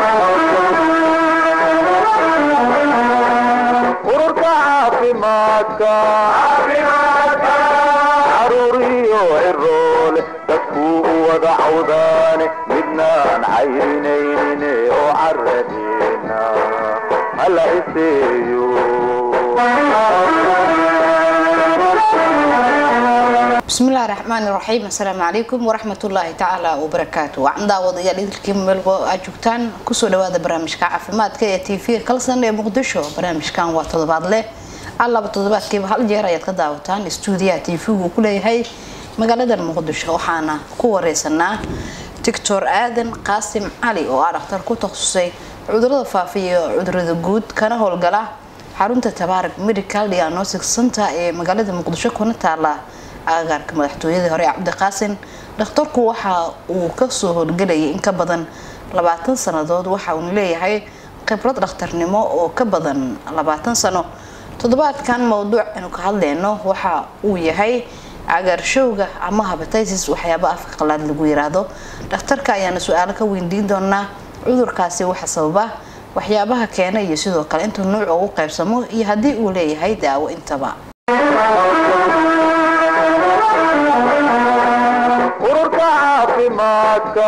ururka caafimaadka caruuriyo ciroole dadkuu u wada cawdaane midnaan cayrinaynin oo caradeena hala iseeyo bismillahi raxmaani raxiim assalaamu calaykum waraxmatullaahi tacaala wabarakaatu wacan daawadayaal idilkii meelbo aad joogtaan kusoo dhawaada barnaamijka caafimaadka ee t v kalsan ee muqdisho barnaamijkan waa toddobaadle allaba toddobaadkiiba hal jeer ayaad ka daawataan stuudiyaha t v-gu ku leeyahay magaalada muqdisho waxaana ku wareysanaa doctor aadan qaasim cali oo ah dhakhtar ku takhasusay cudurada faafiya iyo cudurada guud kana howlgala xarunta tabaarak medical diagnostic center ee magaalada muqdisho kuna taala agagaarka madaxtooyadii hore cabdiqaasin dhakhtarku waxa uu kasoo howlgelayay in ka badan labaatan sanadood waxa uuna leeyahay khibrad dhakhtarnimo oo ka badan labaatan sano toddobaadkan mowduuc aynu ka hadleyno waxa uu yahay cagaarshowga ama habatitis waxyaaba afka qalaad lagu yiraahdo dhakhtarka ayaana su-aalo ka weydiin doonaa cudurkaasi waxa sababa waxyaabaha keena iyo sidoo kale intuu nuuc ugu qaybsamo iyo haddii uu leeyahay daawo intaba ururka caafimaadka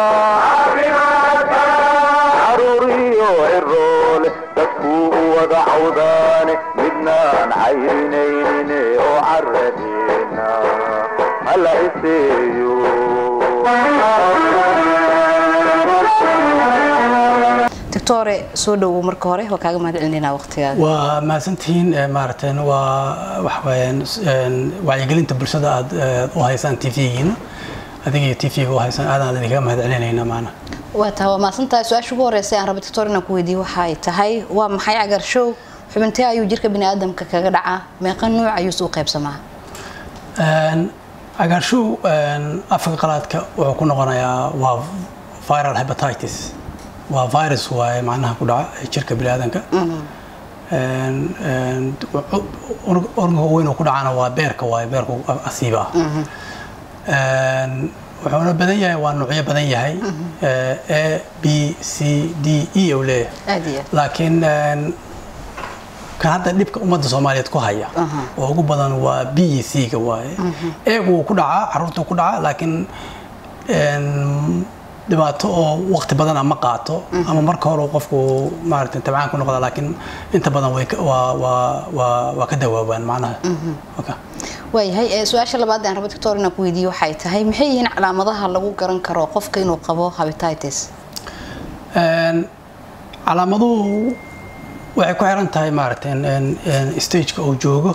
caruuriyo ciroole dadkuu u wada cawdaane midnaan cayrinaynin oo caradeena hala iseeyo doctore soo dhowow marka hore waa kaaga mahad celinayna waqtigaaga waa mahadsantihiin maaragteen waa waxaweyaan wacyigelinta bulshada aad u haysaan t v-giina adiga iyo t v-ga u haysaan aadaan idinkaga mahad celinayna maana waa taha waa mahadsantahay su-aasha ugu horeysa aan raba doctor inaan ku weydiiyo waxay tahay waa maxay cagaarshow xubintee ayuu jirka bini aadamka kaga dhacaa meeqa nuuc ayuuse u qaybsamaa cagaarshow afka qalaadka wuxuu ku noqonayaa waa viral hepatitis waa virus waaye macnaha ku dhaca jirka bini aadanka organka weyn oo ku dhacana waa beerka waaye beerka asiiba ah wuxuuna badan yahay waa nuucyo badan yahay a b c d e u leeyahay aad iyo aad laakiin kan hadda dhibka ummadda soomaaliyeed ku haya oo ugu badan waa b e c ga waaye eegu wuu ku dhacaa caruurta ku dhacaa laakiin dhibaato oo waqti badan ama qaato ama marka hore qofku maaragtay tabcaan ku noqda laakiin inta badan way ka- waa waa waa waa ka dawaabaan macnaha Okay. waayahay ee su-aasha labaad aan raba doctor inaan ku weydiiyo waxay tahay maxay yihiin calaamadaha lagu garan karo qofka inuu qabo habatitis Een, calaamaduhu waxay ku xiran tahay maaragtay in- in- in stageka uu joogo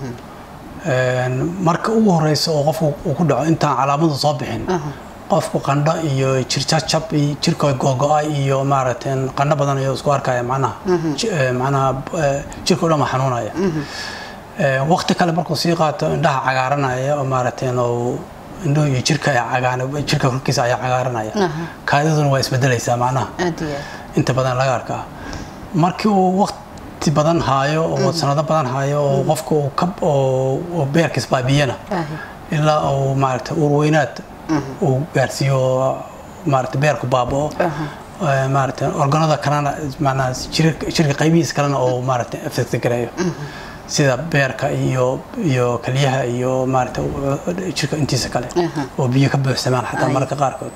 Een, marka ugu horeysa oo qofku uu ku dhaco intaan calaamadu soo bixin qofku qandho iyo jirjajab iyo jirka googo-ay iyo maaragtay qandho badan iyo isku arkaya macnaha Ji- eh, macnaha eh, jirka o dhan waa xanuunaya Ee, waqti kale markuu sii qaato indhaha cagaaranaya oo maaragtay oo indhuhu iyo jirka ay cagaan jirka korkiisa ayaa cagaaranaya Aha. kaadiduna waa isbedelaysaa macnaha aad iyo aad inta badan laga arkaa markii uu waqti badan haayo oo sanado badan haayo oo qofka uu ka oo oo beerkiis baabiyana Ahi. ilaa uu maaragtay uurweynaad uu gaarsiiyo maaragtay beerku baabao Ee, maaragtay organada kalena macnaha jirka jirka qaybihiisa kalena oo maaragtay affect gareeyo sida beerka iyo iyo kaliyaha iyo maaragtay jirka intiisa kale Aha. oo biyo ka buuxsamaan xataa Ay. mararka qaarkood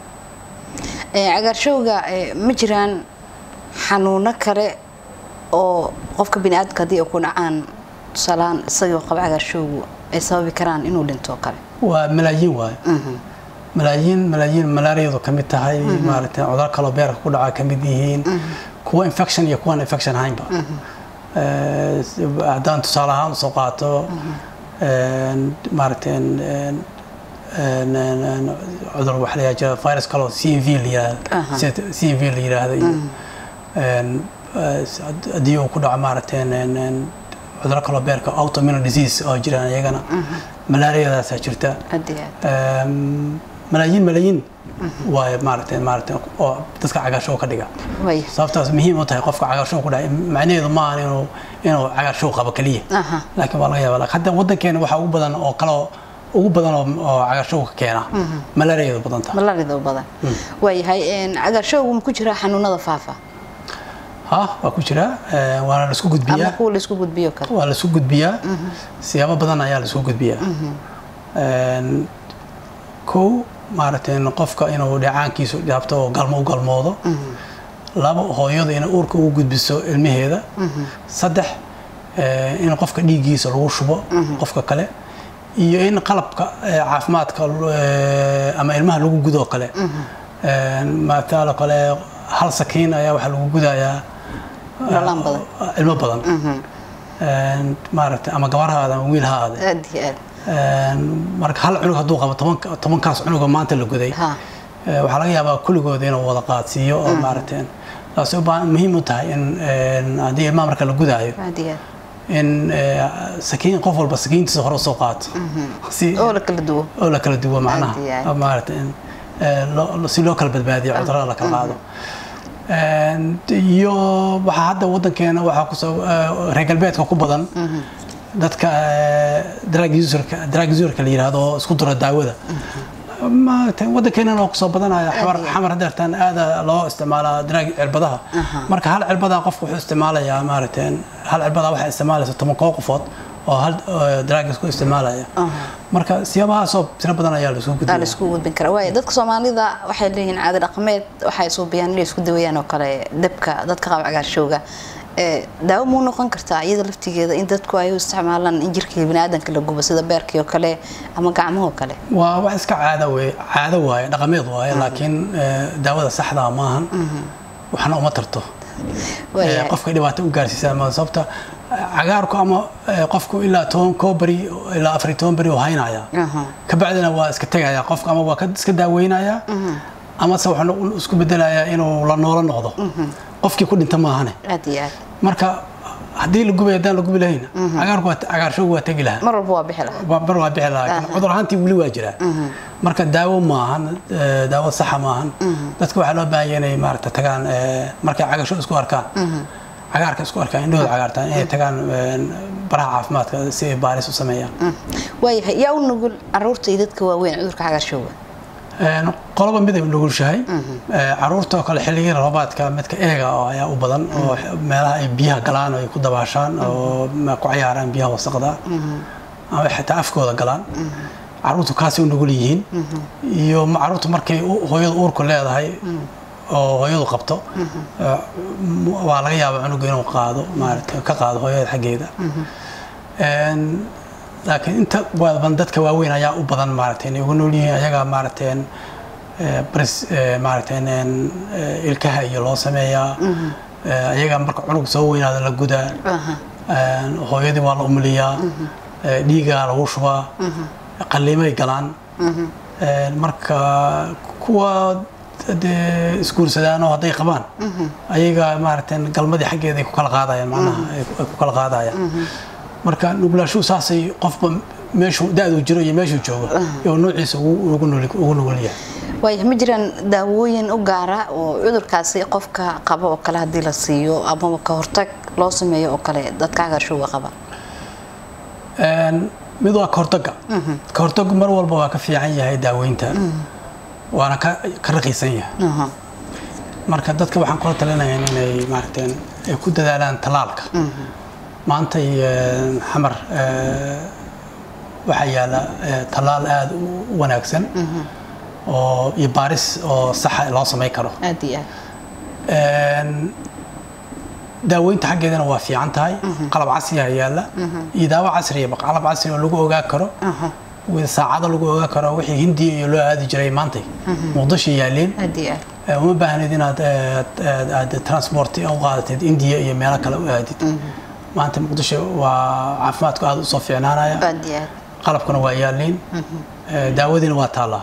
Ee, cagaarshowga ee, ma jiraan xanuuno kale oo qofka bini aadamka haddii ay ku dhacaan tusaalahaan isagoo qaba cagaarshowgu ay sababi karaan inuu dhinto oo kale waa malaayiin waaye malaayiin malaayiin malaariyadu ka mid tahay maaragtay cuduro kaloo beerka ku dhaca ka mid yihiin kuwa infection iyo kuwan infection ahaynba Ee, haddaan tusaale ahaan usoo qaato een, maaragtay een, een, een, een, een, cudur waxa la yidhaha jira virus kaloo c v la Aha. yidhaahdo c v la yidhaahdo iyo een, ee, haddii uu ku dhaco maaragtay een, een, een, cuduro kaloo beerka autoimmune disease oo jiraan iyagana malaariyadaasaa jirta aad iyo aad Ehm, malaayiin malaayiin waaye maaragtay maaragtay oo dadka cagaarshow ka dhiga way sababtaas muhiim u tahay qofka cagaarshow ku dhacay macnaheedu ma ahan inuu inuu cagaarshow qabo keliya aha laakiin waa laga yaabaa hadda waddankeena waxaa ugu badan oo kaloo ugu badan oo oo cagaarshowga keena malaariyada badan tahay malaarida u badan waayahay cagaarshowgu ma ku jiraa xanuunada faafa ha waa ku jira eh, waana la isku ama gudbiyaa kuwa laisku gudbiyo kale waa la isku gudbiyaa siyaabo badan ayaa la isku gudbiyaa Een, kow maaragtay qofka inuu dhacaankiisu dhaabto oo galmo u galmoodo labo hooyadu inay uurka ugu gudbiso ilmaheeda saddex eh, in qofka dhiiggiisa lagu shubo qofka kale iyo in qalabka eh, caafimaadka eh, ama ilmaha lagu gudo kale Een, maataalo kale hal sakiin ayaa waxaa lagu gudayaa dhalaan badan ilmo badan Een, maaragtay ama gabar ha ahaade ama wiil ha ahaade aad iyo aad Een, marka hal cunug hadduu qabo toban- tobankaas cunuga maanta la guday ha Eh, waxaa laga yaabaa kulligood inuu wada qaadsiiyo oo maaragtay taasi u baahan muhiim u tahay in een, haddii ilmaha marka la gudaayo aad iyo aad in eh, sakiin qof walba sakiintiisa hore usoo qaato si oo la kala duwo oo la kala duwo macnaha Aad iyo aad. oo maaragtay in eh, loo- loo- si loo kala badbaadiyo cudurrada la kala qaado Een, iyo waxaa hadda wadankeena waxaa kusoo eh, reer galbeedka ku badan dadka eh, drug userka drug userka la yiraahdo oo isku dura daawada maaragtay wadankeenana waa kusoo badanaya xamar xamar hadeertaan aada loo isticmaalaa drug cirbadaha marka hal cirbadaa qofku wuxuu isticmaalayaa maaragtay hal cirbadaa waxay isticmaalaysa toban koo qofood oo hal drug isku isticmaalaya marka siyaabahaasoo tiro badan ayaa la isugu aa gudbaya la isku gudbin karaa waayo dadka soomaalida waxay leeyihiin caado dhaqameed waxay suubiyaan inay isku dawayaan oo kale dabka dadka qaba cagaarshowga ee daawo muu noqon kartaa iyada laftigeeda in dadku ay u isticmaalaan in jirkii biniaadanka la gubo sida beerkii oo kale ama gacmahoo kale waa wax iska caado wey caado waaye dhaqameed waaye laakiin eh, daawada saxdaa maahan waxna uma tarto Waayahay. Eh, qofka dhibaato u gaarsiisaa ma sababta eh, cagaarku ama eh, qofku ilaa toban koo beri ilaa afar iyo toban beri oo haynaya Aha. kabacdina waa iska tegaya qofka ama waa ka iska daaweynaya amase wuxuu no- isku bedelayaa inuu la noolo noqdo qofkii ku dhinta maahane aad iyo aad marka haddii la gubay haddaan la gubi lahayn cagaarku waa cagaarshowgu waa tegi lahaa mar walba waa bixi lahaa waa- bar waa bixi lahaa laakiin cudur ahaantii weli waa jiraa marka daawo maahan eh, daawo saxa maahan dadka waxaa loo baahan yahay inay maaragta tagaan eh, markay cagasho isku arkaan cagaarka isku arkaan indhahooda cagaartaan inay tagaan eh, baraha caafimaadka si ay baaris u sameeyaan waayahay yaa u nugul caruurta iyo dadka waaweyn cudurka cagaarshowga Een, qoloba mid ay nugulshahay Eh, caruurta oo kale xilligii roobaadka midka eega oo ayaa u badan oo meelaha ay biyaha galaan oo ay ku dabaashaan oo ma- ku cayaaraan biyaha wasaqda ama xitaa afkooda galaan caruurtu kaasay u nugul yihiin iyo ma- caruurtu markay u- hooyadu uurku leedahay oo hooyadu qabto eh, m- waa laga yaabaa cunuga inuu qaado maarata ka qaado hooyada xaggeeda Een, laakiin inta badan dadka waaweyn ayaa u badan maaragtay inay ugu nool yihiin ayaga maaragtay eh, baris eh, maaragtay een, eh, ilkaha iyo loo sameeyaa Eh, ayaga marka cunug soo weynaada la gudaa Aha. Een, hooyadii waa la umuliyaa Eh, dhiigaa lagu shubaa qalliimay galaan Een, marka kuwa dee isguursadaanoo hadday qabaan ayaga maaragtay galmadii xaggeeda ay ku kala qaadayaan macnaha ay ku- ay ku kala qaadayaan marka nuglaashuhu saasay qofba meeshuu da-du jiro iyo meeshuu joogo iyo noociisa ugu ugu nugul ugu nugul yahay waayahay ma jiraan daawooyin u gaara oo cudurkaasi qofka qaba oo kale haddii la siiyo ama ka hortag loo sameeyo oo kale dadka cagaarshowga qaba Een, mid waa kahortaga kahortagu mar walba waa ka fiican yahay daaweynta waana ka ka raqiisan yahay Aha. marka dadka waxaan kula talinayaa inay maaragteen ay ku dadaalaan talaalka maanta iyo xamar eh, waxaa yaala eh, talaal aada u wanaagsan oo iyo baaris oo saxa loo samayn karo aad iyo aad Een, daaweynta xaggeedana waa fiican tahay qalab casri ah yaala iyo daawo casriya qalab casri oo lagu ogaa karo with saacado lagu ogaa karo wixii hindiya iyo loo aadi jiray maantay muqdisho yaaleen aad iyo aad Eh, uma baahnid inaad eh, aad- aad transport u qaadatid indiya iyo meelo kale u aadid maanta muqdisho waa caafimaadku aada usoo fiicnaanaya aad iyo aad qalabkuna waa yaaliin Eh, daawadiina waa taallaa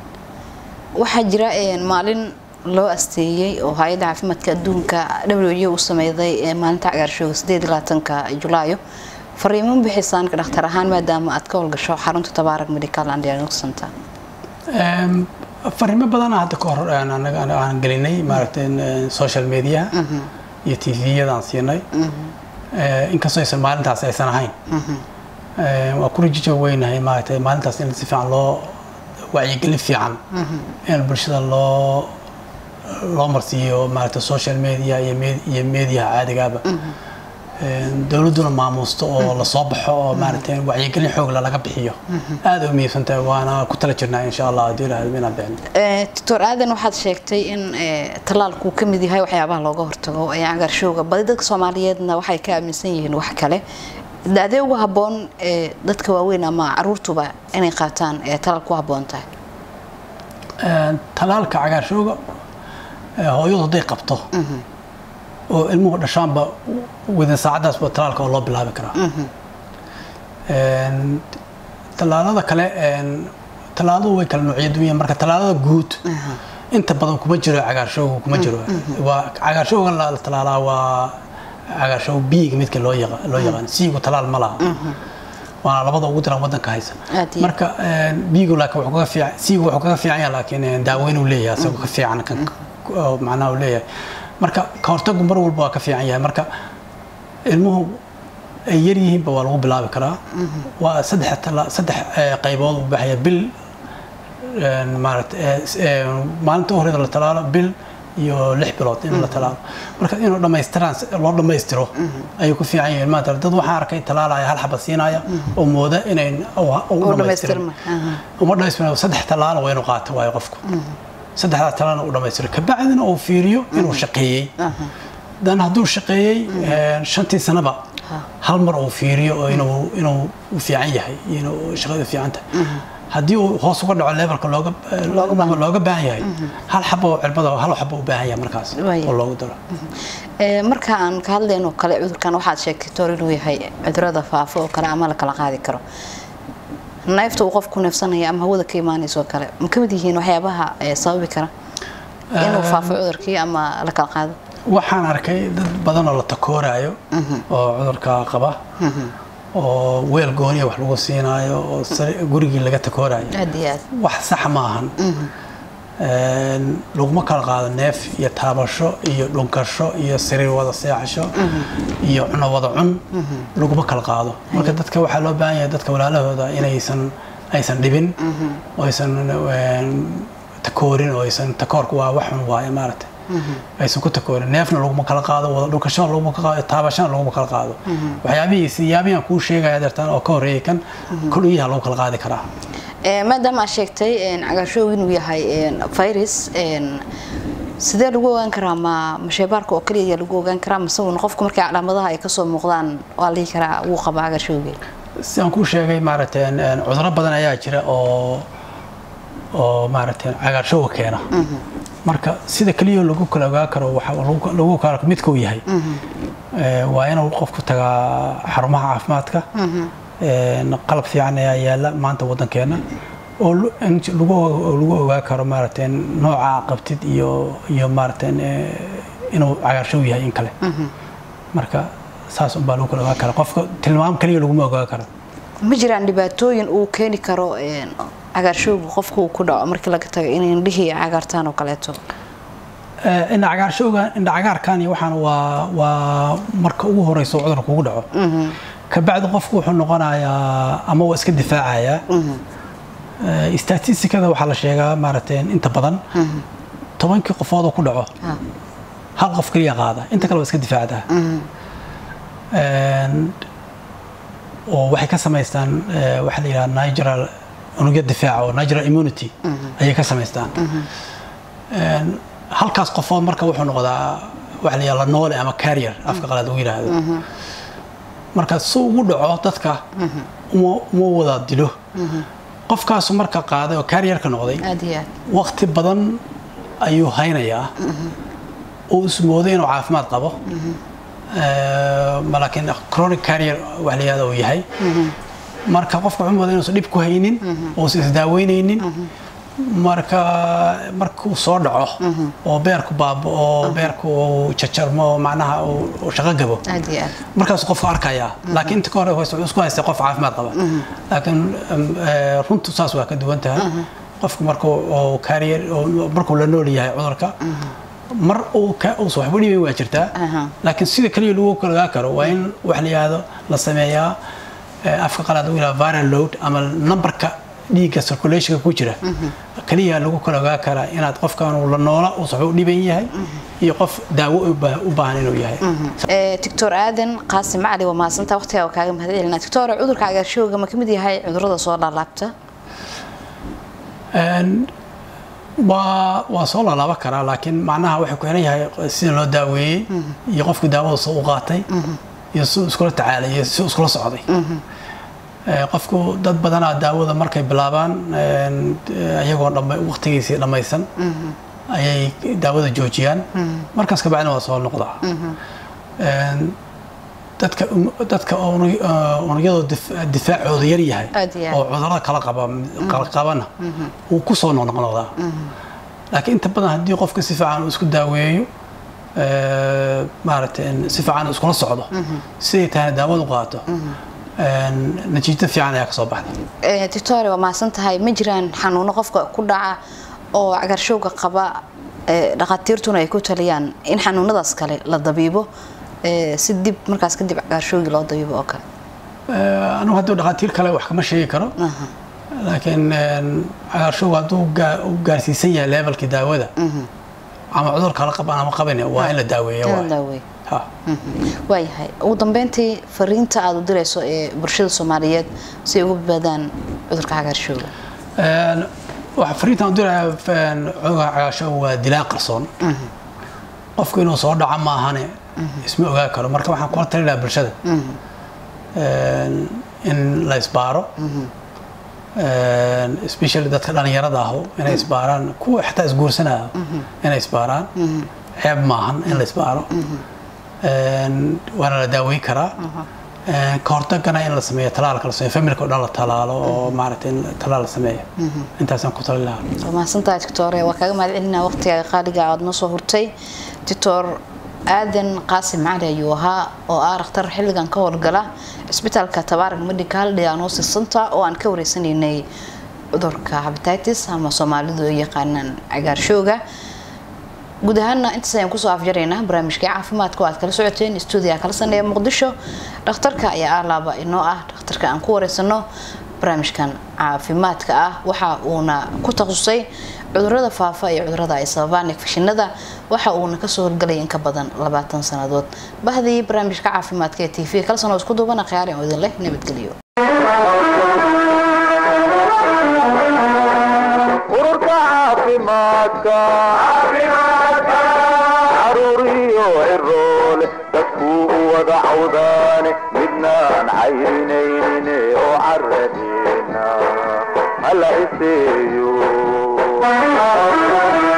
waxaa jira een, maalin loo asteeyey oo hay-adda caafimaadka adduunka w u sameyday ee maalinta cagaarshowga sideed iyo labaatanka julaayo fariimo ma bixisaan ka dhakhtar ahaan maadaama aad ka howlgasho xarunta tabaarak medical and diagnostic center Em, fariimo badan hadda ka hor aan anaga aan- aan gelinay maaragtay eh, social media iyo tviyada aan siinay Eh, inkastoo aysan maalintaas aysan ahayn Ee, waa ku rajijo weynahay maaragtay maalintaas in si fiican loo wacyigelin fiican in bulshada loo loo marsiiyo maaragtay social media iyo med- iyo mediaha caadigaaba Ee, dowladduna maamuusto oo lasoo baxo oo maaragtay wacyigelin xoogla laga bixiyo aad u muhiimsan tahay waana ku tala jirnaa insha allah haddii ilaahdo inaan bixin Eh, doctor aadan waxaad sheegtay in eh, tallaalku uu ka mid yahay waxyaabaha looga hortago ee cagaarshowga badi dadka soomaaliyeedna waxay ka aaminsan yihiin wax kale daadee ugu habboon ee dadka waaweyn ama caruurtuba inay qaataan ee talaal ku habboon tahay Ee, talaalka cagaarshowga ee, hooyadu hadday qabto oo ilmuhu dhashaanba within saacadaasba talaalka oo loo bilaabi karaa Een, tallaalada kale een, tallaaladu way kala noocyo duwan yihiin. marka tallaalada guud inta badan kuma jiro cagaarshowga kuma jiro waa cagaarshowga la tallaalaa waa cagaarshow biiga midka loo yaqa- loo yaqaan siigu talaal ma laha waana labada ugu daran wadanka haysa Aad iyo marka een, biigu laakiin wuxuu kaga fiican siigu wuxuu kaga fiican yahay laakiin een, daaweyn uu leeyahay asagoo ka fiican kan oo macnaha uu leeyahay marka ka hortagu mar walba waa ka fiican yahay marka ilmuhu ay yar yihiinba waa lagu bilaabi karaa waa saddex tala- saddex eh, qaybood u baxaya bil een, maaragta eh, s- eh, maalinta u horeyda la talaalo bil iyo lix bilood in la talaalo marka inuu dhammaystiraan si loo dhammaystiro ayuu ku fiican yihiin maanta dad waxaan arkay talaalaya hal xaba siinaya oo mooda inay u oo dhammaystirin dhammaystirma aha. uma dhammaystirin saddex talaalo waa inuu qaato waayo qofku saddexdaa talaalna uu dhammaystiro kabacdina uu fiiriyo inuu shaqeeyey dan hadduu shaqeeyey een, shantii sanaba hal mar uu fiiriyo oo inuu inuu u fiican yahay inuu shaqadu fiican tahay haddii uu hoos uga dhaco levelka looga looga looga baahan yahay hal xabo oo cirbada hal xabo u baahan yahay markaas Waayo. oo loogu daro Ee, marka aan ka hadlayno kale cudurkan waxaad sheegtay tor inuu yahay cudurada faafo oo kale ama la kala qaadi karo neefta uu qofku neefsanaya ama hawada ka imaanayso kale ma ka mid yihiin waxyaabaha ee sababi kara inuu faafo cudurkii ama la kala qaado waxaan arkay dad badan oo la takooraayo oo cudurka qaba oo weel gooniya wax lagu siinaayo oo sari- gurigii laga takooraayo aad iyo aad wax sax ma ahan Een, laguma kala qaado neef iyo taabasho iyo dhunkasho iyo sariir wada seexasho iyo cuno wada cun laguma kala qaado marka dadka waxaa loo baahan yahay dadka walaalahooda inaysan aysan dhibin oo aysan een, takoorin oo aysan takoorku waa wax xun waaye maaragtay aysan ku takoorin neefna laguma kala qaado wada dhunkashona laguma kala qaado taabashana laguma kala qaado waxyaabihii siyaabihan kuu sheegaya deertaan oo ka horreeyay kan koliyaha lagu kala qaadi karaa Ee, maadaama aad sheegtay een, cagaarshowga inuu yahay een, virus een, sidee lagu ogaan karaa ma ma shaybaarka oo kaliya ayaa lagu ogaan karaa mase uun qofku markay calaamadaha ay kasoo muuqdaan waa la dhihi karaa wuu qabaa cagaarshowga si aan kuu sheegay maaragtay een, een, cudurro badan ayaa jira oo oo maaragtay cagaarshowga keena marka sida keliya lagu kala ogaa karo waxa lagu lagu kala midka uu yahay Ee, waa inuu qofku tagaa xarumaha caafimaadka Een, qalab fiican ayaa yaala maanta wadankeena oo lu- in lagu lagu ogaa karo maaragtay nooca qabtid iyo iyo maaragtay ee, inuu cagaarshow yahay in kale marka saas unbaa lagu kala ogaa kara qofka tilmaam keliya laguma ogaa karo ma jiraan dhibaatooyin uu keeni karo een, cagaarshowga qofka uu ku dhaco markii laga tago inay indhihii cagaartaan oo kaleeto Ee, indha cagaarshowga indha cagaarkan iyo waxaan waa waa marka ugu horeyso oo cudurka kugu dhaco kabacdi qofku wuxuu noqonayaa ama waa iska difaacayaa Ee, statistikada waxaa la sheegaa maaragtay inta badan tobankii qofood oo ku dhaco Ah. hal qof keliya qaada inta kale waa iska difaacdaa Een, oo waxay ka samaystaan ee, waxaa la yidhaha natural unugya difaaca oo natural immunity ayay ka samaystaan Een, halkaas qofood marka wuxuu noqdaa waxa la yidhaha noole ama carrier afka qalaad lagu yidhaahdo marka si ugu dhaco dadka uma uma wada dilo qofkaasu marka qaaday oo carrierka noqday aad iyo aad waqti badan ayuu haynayaa oo ismooday inuu caafimaad qabo Ee, ma laakiin chronic carrier wax la yihahdo uu yahay marka qofka wuxuu moodaa inuusan dhib ku haynin uusan isdaaweyneynin marka markuu soo dhaco oo beerku baabo oo beerku uu jajarmo oo macnaha uu uu shaqo gabo aad iyo aad markaasuu qofka arkayaa laakiin inta ka hore wuxuu isku haystay qof caafimaad qaba laakiin em, eh, runtu saas waa ka duwan tahay qofku markuu oo carrier oo markuu la nool yahay cudurka mar uu ka uusan waxba dhibayn waa jirtaa Aha. laakiin sida kaliya lagu kala ogaa karo waa in wax la yihahdo la sameeyaa eh, afka qalaad u yidhaha viral load ama numberka dhiigga circulationka ku jira kaliya lagu kala ogaa karaa inaad qofkan uu la noola uu sax u dhiban yahay iyo qof daawo u baa- u baahan inuu yahay Eh, doctor aadan qaasim cali waa mahadsantaa waqtigaa waa kaaga mahad celinaa doctor cudurka cagaarshowga ma kamid yahay cudurada soo laalaabta Een, waa waa soo laalaaba karaa laakiin macnaha waxay ku xiran yahay sida loo daaweeyey iyo qofku daawada soo u qaatay iyo si uu iskula tacaalay iyo si uu iskula socday Eh, qofku dad badanaa daawada markay bilaabaan een, eh, iyagoo dhama waqtigiisii dhammaysan ayay daawada joojiyaan markaas kabacdina waa soo noqdaa Een, dadka dadka unug- eh, unugyadoo dif- difaacooda yar yahay Aad iyo aad. oo cudurada kala qaba kala qabana wuu ku soo noqnoqdaa laakiin inta badan haddii qofka si fiican uu isku daaweeyo eh, maaragtay in si fiican uu iskula socdo siday tahayna daawadu qaato een, natiijo fiican ayaa ka soo baxda Eh, doctor waa mahadsan tahay ma jiraan xanuuno qofka ku dhaca oo cagaarshowga qaba eh, dhakhaatiirtuna ay ku taliyaan in xanuunadaas kale la dabiibo eh, si dib markaas kadib cagaarshowgii loo dabiibo oo kale Eh, anigu hadduu dhakhaatiir kale wax kama sheegi karo Aha. laakiin een, cagaarshowga hadduu gaa- uu gaarsiisan yahay levelkii daawada ama cudur kala qaban ama qaban waa in la daaweeya Kala waay. daaweey Ha. waayahay ugu dambeyntii fariinta aad u dirayso ee bulshada soomaaliyeed si ay uga badbaadaan cudurka cagaarshowga Een, waxa fariintan u diraya een, cudurka cagaarshowga waa dilaa qarsoon qofku inuu soo dhaco maahane isma ogaa karo marka waxaan kula talin lahaa bulshada Een, in la isbaaro Een, especially dadka dhalinyarada ahu inay isbaaraan kuwa xitaa isguursanaya inay isbaaraan ceeb maahan in la isbaaro Een, waana la daaweyn karaa Een, ka hortagana in la sameeyo talaalka la sameeyo familka oo dhan la talaalo oo maaragtay in talaal la sameeyo intaasaan ku talin lahaa waa mahadsantahay doctore waa kaaga mahad celinaa waqtiga qaaliga aad noo soo hurtay doctor aadan qaasim cali ayuu ahaa oo ah dhakhtar xilligan ka howlgala cisbitaalka tabaarak medical diagnosis center oo aan ka wareysanaynay cudurka hepatitis ama soomaalidu ay yaqaanaan cagaarshowga guud ahaana intaas ayaan kusoo afjaraynaa barnaamijkii caafimaadka oo aad kala socoteen stuudiga kala saneeya muqdisho dhakhtarka ayaa ah laaba inoo ah dhakhtarka aan ku wareysano barnaamijkan caafimaadka ah waxa uuna ku takhasusay cudurada faafa iyo cudurada ay sababaan infekshinada waxa uuna kasoo horgalay in ka badan labaatan sannadood bahdii barnaamijka caafimaadka ee t v kala sanoo isku duubana khiyaari oo idin leh nabadgelyo ururka caafimaadka caruuriyo ciroole dadkuu u wada cawdaane midnaan cayrinaynin oo caradeena hala iseeyo